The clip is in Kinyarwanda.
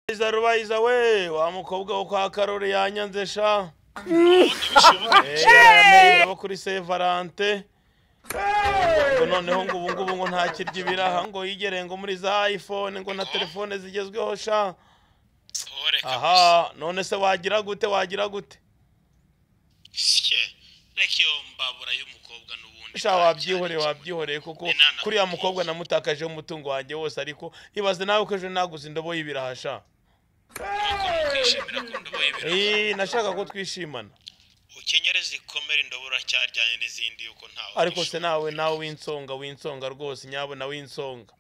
Rubaiza Rubaiza we wa mukobwa wo kwa Karori yanyanze sha Eh, abo kuri Saint Valentin Ngo noneho ngo ubu ngubu ngo nta kirya ibiraha ngo yigere ngo muri za iPhone ngo na telefone zigezweho sha aha none se wagira gute wagira gute reka iyo mbabura y'umukobwa n'ubundi sha wabyihoreye wabyihoreye kuko kuriya mukobwa namutakajeho umutungo wanjye wose ariko ibaze nawe ko ejo naguze indobo y'ibiraha sha nuko mukishimira ko ndobo y'ibirayi Eh, nashaka ko twishimana ukenyere zikomere indobo uracyaryanye n'izindi yuko ntawe ariko se nawe nawe winsonga winsonga rwose nyabona winsonga